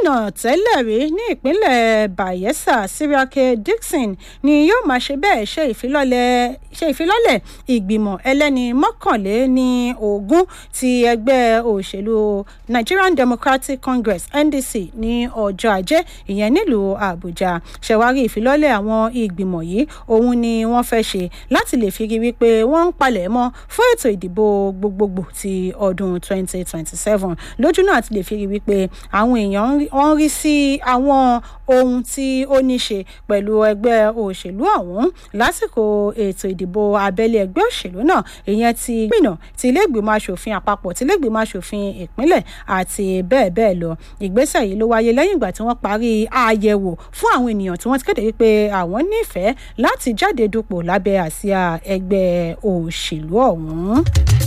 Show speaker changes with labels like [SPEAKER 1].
[SPEAKER 1] gómìnà tẹ́lẹ̀ rí ní ìpínlẹ̀ bayelsa siriake dixon ni yóò máa ṣe bẹ́ẹ̀ ṣe ìfilọ́lẹ̀ ṣe ìfilọ́lẹ̀ ìgbìmọ̀ ẹlẹ́ni mọ́kànléní ogún ti ẹgbẹ́ òṣèlú nigerian democratic congress ndc ní ọjọ́ ajé ìyẹn nílùú àbújá ṣẹ̀wárí ìfilọ́lẹ̀ àwọn ìgbìmọ̀ yìí òun ni wọ́n fẹ́ ṣe láti lè fi rí wípé wọ́n ń palẹ̀ mọ́ fún ètò ìdìbò gbogbogbò ti ọdún 2027 lójú náà ti lè fi rí wípé àwọn èèyàn wọ́n rí sí àwọn ohun tí ó ní ṣe pẹ̀lú ẹgbẹ́ òṣèlú ọ̀hún lásìkò ètò ìdìbò abẹ́lé ẹgbẹ́ òṣèlú náà ìyẹn ti gbìnà ti iléègbìmọ̀ asòfin àpapọ̀ ti iléègbìmọ̀ asòfin ìpínlẹ̀ àti bẹ́ẹ̀ bẹ́ẹ̀ lọ ìgbésẹ̀ yìí ló wáyé lẹ́yìn ìgbà tí wọ́n parí àyẹ̀wò fún àwọn ènìyàn tí wọ́n ti kéde wípé àwọn nífẹ̀ẹ́ láti jáde dupò lábẹ́ àsíá ẹgbẹ́ òṣèlú ọ̀hún.